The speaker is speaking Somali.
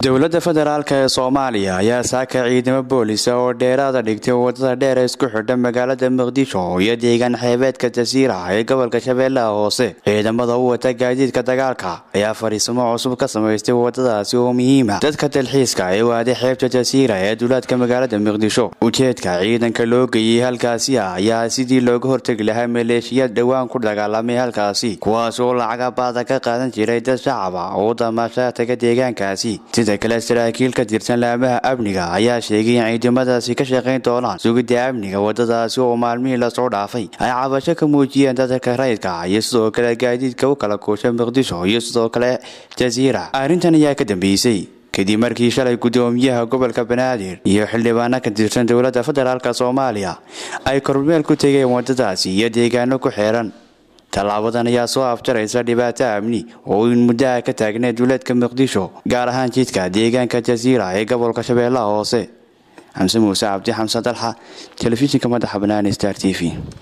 dowladda federaalk ee soomaaliya ayaa saaka ciidamo boolisa oo dheeraada dhigtay wadada dheer ee isku xidha magaalada muqdisho iyo deegaan xeebeedka jasiira ee gobolka shabeellaha hoose ciidamada u wata gaadiidka dagaalka ayaa fariisimo cusub ka samaystay wadadaasi oo muhiima dadka dalxiiska ee waaday xeebta jasiira ee duulaadka magaalada muqdisho ujeedka ciidanka loo geeyey halkaasi ah ayaa sidii looga hortegi lahaa maleeshiyaad dhowaan ku dagaalamay halkaasi kuwaas oo lacaga baada ka qaadan jiray dad shacab ah oo damaashaa taga deegaankaasi sida kale saraakiil ka tirsan laamaha amniga ayaa sheegay in ciidamadaasi ka shaqayn doonaan sugidda amniga wadadaasi oo maalmihii lasoo dhaafay ay cabasho ka muujiyeen dadka rayidka iyo sidoo kale gaadiidka u kala goosha muqdisho iyo sidoo kale jasiira arrintan ayaa ka dambeysay kadib markii shalay guddoomiyaha gobolka banaadir iyo xildhibaano ka tirsan dowladda federaalk soomaaliya ay kormeel ku tegeen wadadaasi iyo deegaano ku xeeran tallaabadan ayaa soo afjaraysa dhibaato amni oo in muddaha ka taagnay duuleedka muqdisho gaar ahaan jidka deegaanka jasiira ee gobolka shabeellaha hoose xamse muuse cabdi xamse dalxa telefishinka madaxa banaani star t v